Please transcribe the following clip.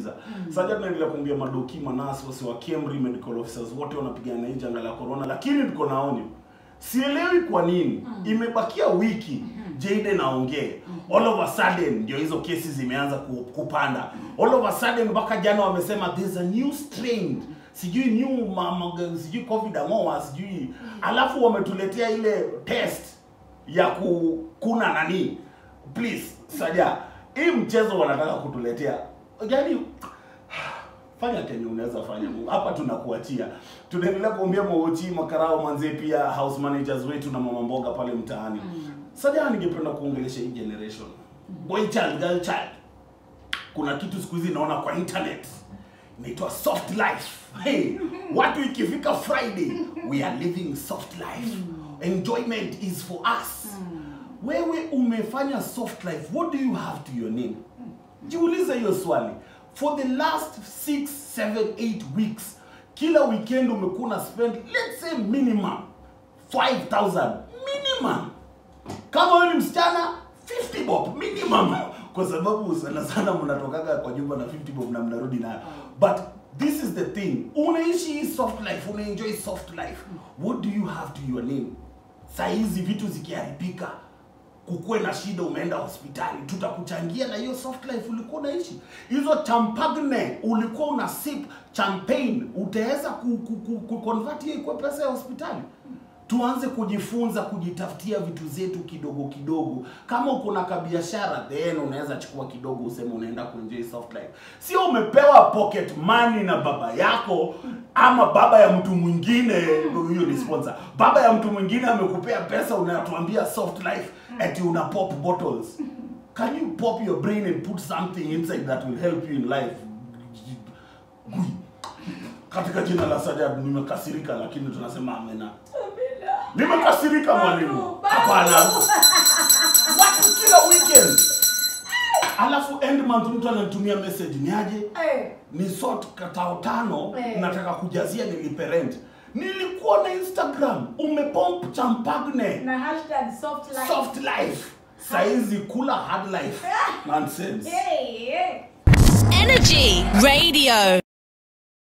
kumaliza sasa tunaendelea kuambia madoki manasi wasi wa Kemri medical officers wote wanapigana na hii janga la corona lakini tuko na onyo sielewi kwa nini imebakia wiki Jayden aongee all of a sudden ndio hizo kesi zimeanza ku- kupanda all of a sudden mpaka jana wamesema there's a new strain sijui new mama, sijui covid amoa sijui alafu wametuletea ile test ya kukuna nani please saja hii mchezo wanataka kutuletea yani fanya kenye unaweza fanya hapa tunakuachia tunaendelea kuombea mwochi makarao manzee pia house managers wetu na mama mboga pale mtaani saja ningependa kuongelesha hii generation boy child girl child kuna kitu siku hizi naona kwa internet inaitwa soft life hey, watu ikifika friday we are living soft life enjoyment is for us wewe umefanya soft life what do you have to your name jiulize hiyo swali for the last 6 7 8 weeks kila weekend umekuwa na spend let's say minimum 5000 minimum kama wewe ni msichana 50 bob minimum kwa sababu sana sana mnatokaga kwa nyumba na 50 bob na mnarudi nayo but this is the thing unaishi hii soft life unaenjoy soft life what do you have to your name saa hizi vitu zikiharibika kukuwe na shida umeenda hospitali tutakuchangia na hiyo soft life ulikuwa unaishi hizo champagne ulikuwa una sip champagne utaweza ku, ku, ku, ku convert hiyo ikuwe pesa ya hospitali tuanze kujifunza kujitafutia vitu zetu kidogo kidogo kama uko na kabiashara then unaweza chukua kidogo useme unaenda kuenjoy soft life sio umepewa pocket money na baba yako ama baba ya mtu mwingine huyo ni sponsor baba ya mtu mwingine amekupea pesa unatuambia soft life ati una pop bottles can you pop your brain and put something inside that will help you in life Gui. katika jina la sajad nimekasirika lakini tunasema amena nimekasirika mwalimu hapana watu kila weekend alafu end month mtu anatumia message ni aje Eh, ni sort katao tano Eh. nataka kujazia nilipe rent nilikuwa na instagram umepomp champagne na hashtag soft life. soft life saizi kula hard life nonsense Hey, hey. Energy Radio.